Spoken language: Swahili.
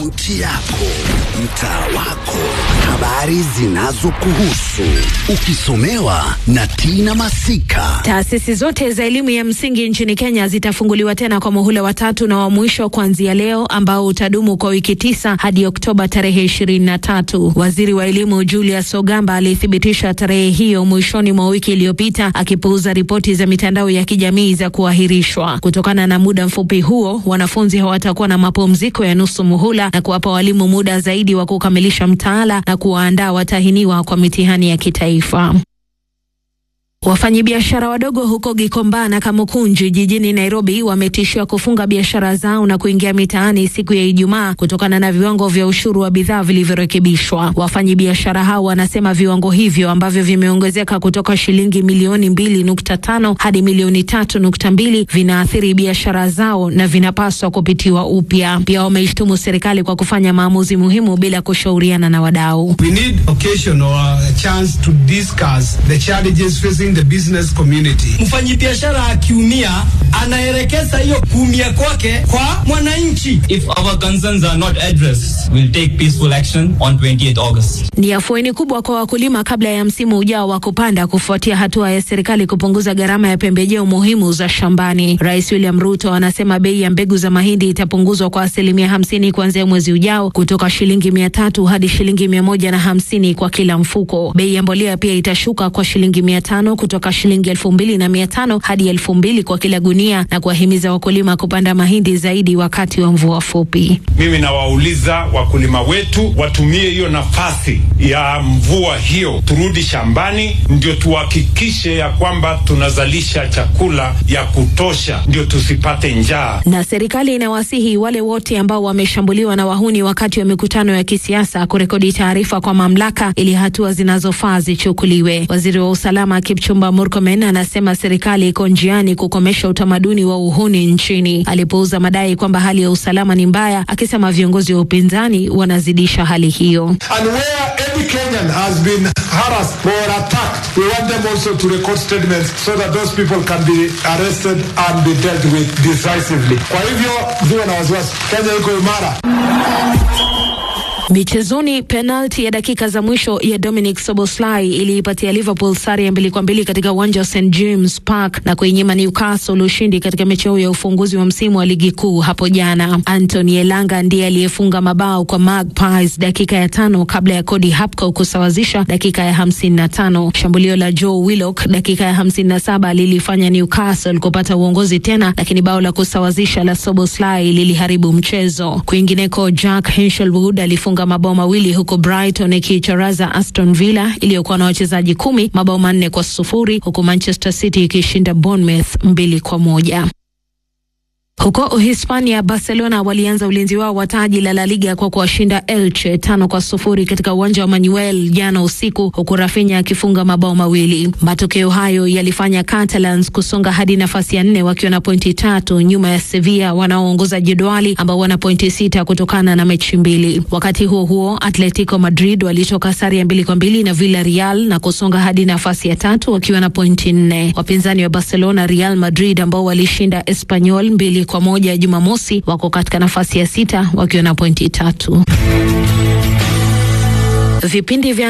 Kaunti yako, mtaa wako, habari zinazokuhusu, ukisomewa na Tina Masika. Taasisi zote za elimu ya msingi nchini Kenya zitafunguliwa tena kwa muhula wa tatu na wa mwisho kuanzia leo ambao utadumu kwa wiki tisa hadi Oktoba tarehe ishirini na tatu. Waziri wa elimu Julius Ogamba alithibitisha tarehe hiyo mwishoni mwa wiki iliyopita akipuuza ripoti za mitandao ya kijamii za kuahirishwa. Kutokana na muda mfupi huo, wanafunzi hawatakuwa na mapumziko ya nusu muhula na kuwapa walimu muda zaidi wa kukamilisha mtaala na kuwaandaa watahiniwa kwa mitihani ya kitaifa. Wafanyabiashara wadogo huko Gikomba na Kamukunji jijini Nairobi wametishiwa kufunga biashara zao na kuingia mitaani siku ya Ijumaa kutokana na viwango vya ushuru wa bidhaa vilivyorekebishwa. Wafanyabiashara hao wanasema viwango hivyo ambavyo vimeongezeka kutoka shilingi milioni mbili nukta tano hadi milioni tatu nukta mbili vinaathiri biashara zao na vinapaswa kupitiwa upya. Pia wameishtumu serikali kwa kufanya maamuzi muhimu bila kushauriana na wadau. We need occasion or a chance to discuss the challenges facing the business community. Mfanyibiashara akiumia anaelekeza hiyo kuumia kwake kwa mwananchi. If our concerns are not addressed, we'll take peaceful action on 28th August. Ni afueni kubwa kwa wakulima kabla ya msimu ujao wa kupanda kufuatia hatua ya serikali kupunguza gharama ya pembejeo muhimu za shambani. Rais William Ruto anasema bei ya mbegu za mahindi itapunguzwa kwa asilimia hamsini kuanzia mwezi ujao kutoka shilingi mia tatu hadi shilingi mia moja na hamsini kwa kila mfuko. Bei ya mbolea pia itashuka kwa shilingi mia tano kutoka shilingi elfu mbili na mia tano hadi elfu mbili kwa kila gunia na kuwahimiza wakulima kupanda mahindi zaidi wakati wa mvua fupi. Mimi nawauliza wakulima wetu watumie hiyo nafasi ya mvua hiyo, turudi shambani, ndio tuhakikishe ya kwamba tunazalisha chakula ya kutosha, ndio tusipate njaa. Na serikali inawasihi wale wote ambao wameshambuliwa na wahuni wakati wa mikutano ya kisiasa kurekodi taarifa kwa mamlaka ili hatua zinazofaa zichukuliwe. Waziri wa usalama Kipchumba Murkomen anasema serikali iko njiani kukomesha utamaduni wa uhuni nchini. Alipouza madai kwamba hali ya usalama ni mbaya, akisema viongozi wa upinzani wanazidisha hali hiyo. And where any Kenyan has been harassed or attacked, we want them also to record statements so that those people can be arrested and be dealt with decisively. Kwa hivyo ziwe na wasiwasi, Kenya iko imara. Michezoni, penalti ya dakika za mwisho ya Dominic Soboslai iliipatia Liverpool sare ya mbili kwa mbili katika uwanja wa St James Park na kuinyima Newcastle ushindi katika mechi yao ya ufunguzi wa msimu wa ligi kuu hapo jana. Anthony Elanga ndiye aliyefunga mabao kwa Magpies dakika ya tano kabla ya Cody Hapko kusawazisha dakika ya hamsini na tano. Shambulio la Joe Willock dakika ya hamsini na saba lilifanya Newcastle kupata uongozi tena, lakini bao la kusawazisha la Soboslai liliharibu mchezo. Kwingineko, Jack Hinshelwood alifunga mabao mawili huku Brighton ikiicharaza Aston Villa iliyokuwa na wachezaji kumi mabao manne kwa sufuri huku Manchester City ikishinda Bournemouth mbili kwa moja. Huko Uhispania, Barcelona walianza ulinzi wao wa taji la La Liga kwa kuwashinda Elche tano kwa sufuri katika uwanja wa Manuel jana usiku, huku Rafinha akifunga mabao mawili. Matokeo hayo yalifanya Catalans kusonga hadi nafasi ya nne wakiwa na pointi tatu nyuma ya Sevilla wanaoongoza jedwali ambao wana pointi sita kutokana na mechi mbili. Wakati huo huo, Atletico Madrid walitoka sare ya mbili kwa mbili na Villarreal na kusonga hadi nafasi ya tatu wakiwa na pointi nne. Wapinzani wa Barcelona, Real Madrid, ambao walishinda Espanyol mbili kwa moja Jumamosi wako katika nafasi ya sita wakiwa na pointi tatu. Vipindi vya